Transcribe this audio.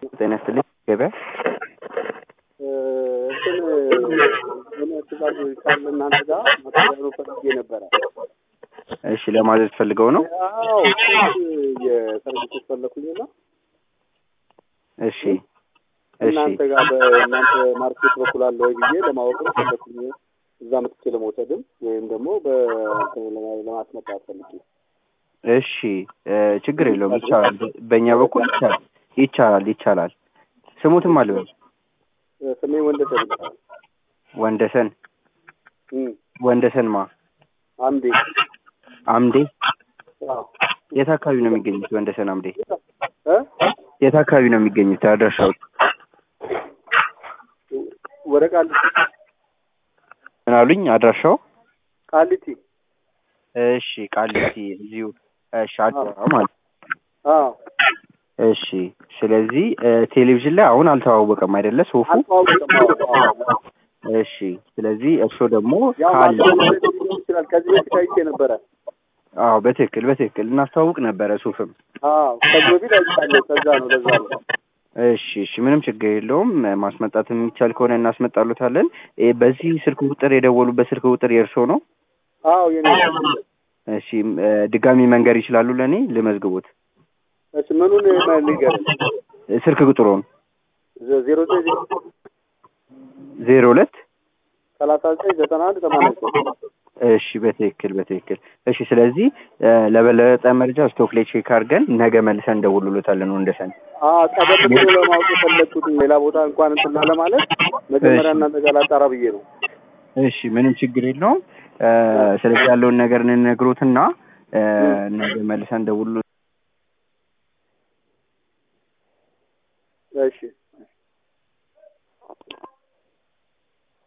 ጤና ይስጥልኝ ገበያ እንትን የሆነ ትእዛዝ ካለ እናንተ ጋር ማስተዳደሩ ፈልጌ ነበረ። እሺ ለማዘዝ ፈልገው ነው አዎ ስንት የሰርቪሶች ፈለኩኝና እሺ እሺ እናንተ ጋር በእናንተ ማርኬት በኩል አለ ወይ ብዬ ለማወቅ ነው ፈለኩኝ። እዛ መጥቼ ለመውሰድም ወይም ደግሞ በእንትን ለማ- ለማስመጣት ፈልጌ እሺ እ ችግር የለውም ይቻላል በእኛ በኩል ይቻላል ይቻላል ይቻላል ስሙትም አልበል ስሜ ወንደሰን ይባላል። ወንደሰን እም፣ ወንደሰን ማ አምዴ አምዴ አዎ የት አካባቢ ነው የሚገኙት ወንደሰን አምዴ እ የት አካባቢ ነው የሚገኙት አድራሻው ወደ ቃሊቲ ምን አሉኝ አድራሻው ቃሊቲ እሺ ቃሊቲ እዚሁ እሺ አዲስ አበባ ማለት አዎ እሺ ስለዚህ እ ቴሌቪዥን ላይ አሁን አልተዋወቀም አይደለ ሶፉ አልተዋወቅም። አዎ አዎ እሺ ስለዚህ እርስዎ ደግሞ ያው ካለ ማስተዋወቅ ሊሆን ይችላል። ከዚህ በፊት አይቼ ነበረ። አዎ በትክክል በትክክል እናስተዋውቅ ነበረ ሱፍም አዎ ከዚህ በፊት አይቻለሁ። ከዛ ነው ለዛ ነው። እሺ እሺ ምንም ችግር የለውም ማስመጣት የሚቻል ከሆነ እናስመጣሉታለን እ በዚህ ስልክ ቁጥር የደወሉበት ስልክ ቁጥር የእርስዎ ነው አዎ የኔ እሺ እ ድጋሚ መንገር ይችላሉ ለእኔ ልመዝግቦት እሺ ምኑን ልንገር? እ ስልክ ቁጥሩን ዜሮ ዘጠኝ ዜሮ ሁለት ሰላሳ ዘጠኝ ዘጠና አንድ ሰማንያ ዘጠኝ እሺ በትክክል በትክክል እሺ ስለዚህ እ ለበለጠ መረጃ ስቶክ ላይ ቼክ አድርገን ነገ መልሰን እንደውልሎታለን ወንደሰን አዎ ቀደም ብሎ ለማወቅ የፈለግኩት ሌላ ቦታ እንኳን እንትና ለማለት መጀመሪያ እሺ። እናንተ ጋር ላጣራ ብዬ ነው። እሺ ምንም ችግር የለውም እ ስለዚህ ያለውን ነገር እንነግሮትና እ ነገ መልሰን እንደውልሎ እሺ